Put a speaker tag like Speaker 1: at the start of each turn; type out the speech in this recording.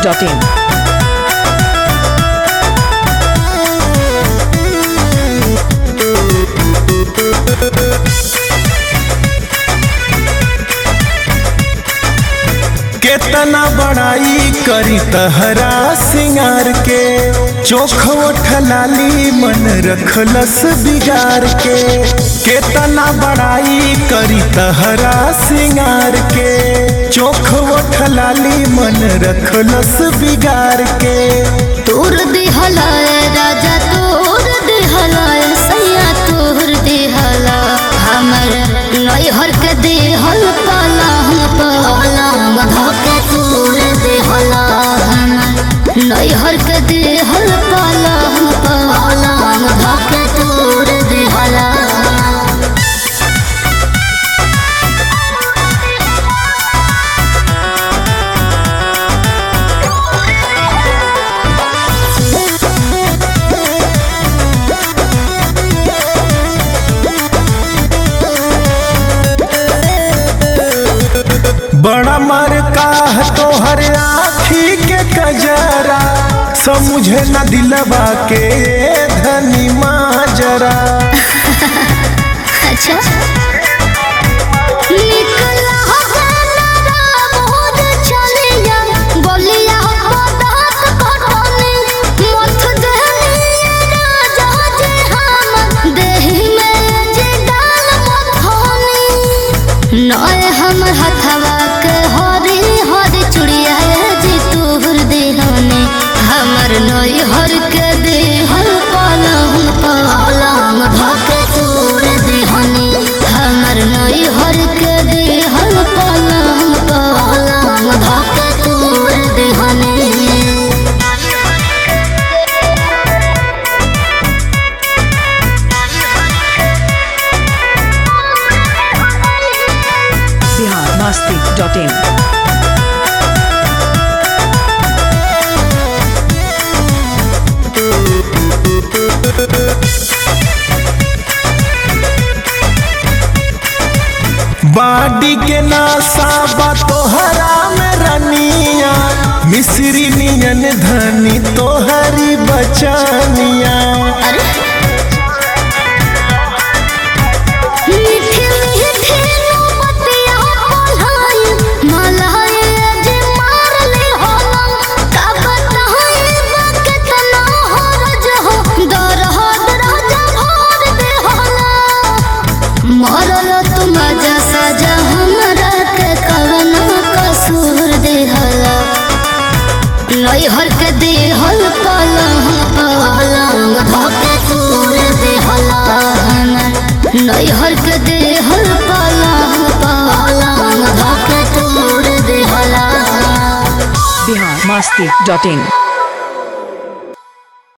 Speaker 1: masti.in.
Speaker 2: केतना बड़ाई करी तहरा सिंगार के चोख ठलाली मन रखलस बिगाड़ के केतना बड़ाई करी तहरा सिंगार के चोख ठलाली मन रखलस बिगाड़ के
Speaker 3: तोर दिहलाए राजा तोर दिहलाए सैया तोर दिहला हमर नैहर के दिहल पलंग पलंग धके तोर दिहला हमर नैहर के दिहल पलंग पलंग धके तोर दिहला
Speaker 2: बड़ा मर का तोहर आखी के कजरा समझे न दिलवा के धनी माजरा
Speaker 3: अच्छा निकला हो गाना रामोद चलिया बोलिया हो दात कटने मथ देहनी राजा जे हम देहि में जे डाल मथनी नय हमर हथवा के हरी हरी चुड़िया जी तोहर देहने हमर नय हर के देहल पलंग पलंग धके तोर देहने हमर नय हर के देहल पलंग पलंग धके तोर देहने
Speaker 1: Bihar masti.in.
Speaker 2: बाडी के नासा बा तोहरा में रनिया मिश्री नियन धनी तोहरी बचनिया
Speaker 3: अरे मीठी मीठी मोमबत्तियाँ बोलाई, मलाई जे मार ले होलम, का बताई बा केतना हरज हो, दरहद राजा भर दे होलम। मरल तू मजा सजा हमरा के कवना कसूर देहला नैहर के देहल पलंग पलंग धके तोर देहला हमर नैहर के देहल पलंग पलंग धके तोर देहला
Speaker 1: Bihar masti.in.